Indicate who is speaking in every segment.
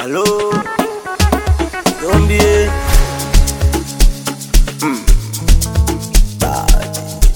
Speaker 1: Allô Zombie Mm. Bad.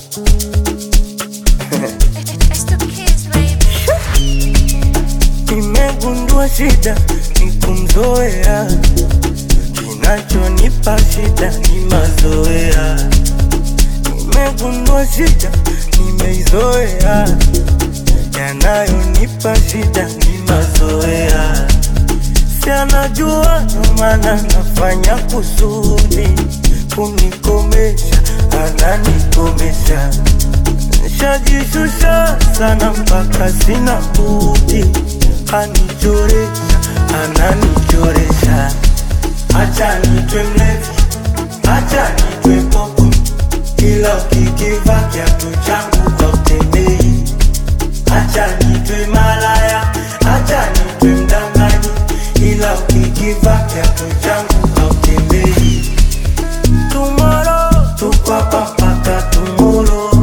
Speaker 2: It's the kids, baby.
Speaker 1: Nimegundua shida ni kumzoea, kinachonipa shida ni mazoea. Nimegundua shida nimeizoea, yanayonipa shida ni mazoea. Si anajua ndo maana nafanya kusudi kunikomesha, ananikomesha Nishajishusha sana mpaka sina budi, anichoresha, ananichoresha. Acha nitwe mlevi, acha nitwe popo, ila ukikiva kiatu changu hautembei. Acha nitwe malaya, acha nitwe mdanganyi, ila ukikiva kiatu changu hautembei. Tomorrow, tuko hapa mpaka tomorrow.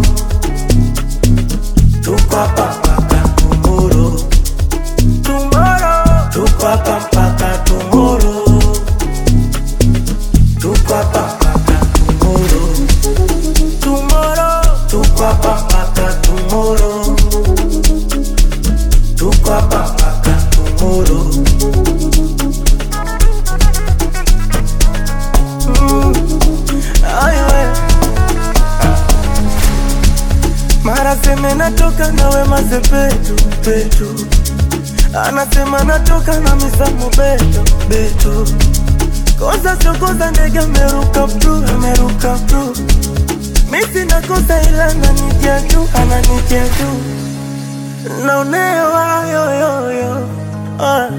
Speaker 1: Tuko hapa mpaka tomorrow. Tomorrow. Tuko hapa mpaka tomorrow. Tuko hapa mpaka tomorrow. Tomorrow. Tuko hapa mpaka tomorrow. Tuko hapa mpaka tomorrow. Mm. Ay, we. Mara seme natoka na wema sepetu petu, anasema natoka na misamo beto beto. Kosa sio kosa, ndege ameruka bru, ameruka bru. Mi sina kosa ila ananitia juu, ananitia juu. Naonewa yoyoyo, ah.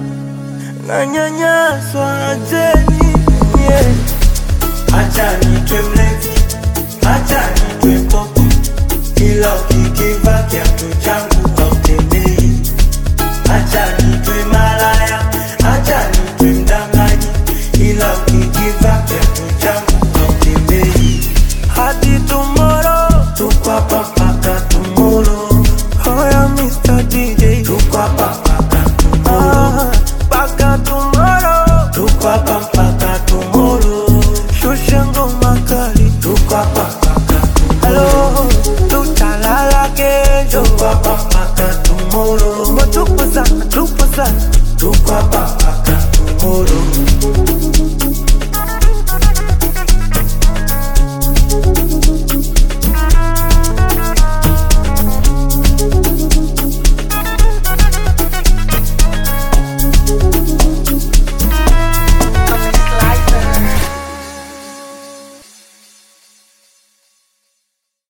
Speaker 1: nanyanyaswa ajeni yeah. Acha nitwe mlevi, acha nitwe popo, ila ukikiva kiatu changu hautembei. Acha nitwe malaya, acha nitwe mdanganyi, ila ukikiva kiatu changu hautembei. Hadi tomorrow, tuko hapa mpaka tomorrow. Hoya Mr. DJ, tuko hapa mpaka tomorrow. Mpaka tomorrow, tuko hapa mpaka tomorrow. Shusha ngoma kali, tuko hapa mpaka tomorrow. Tutalala kesho, tuko hapa mpaka tomorrow. Tupo sana, tupo sana, tuko hapa mpaka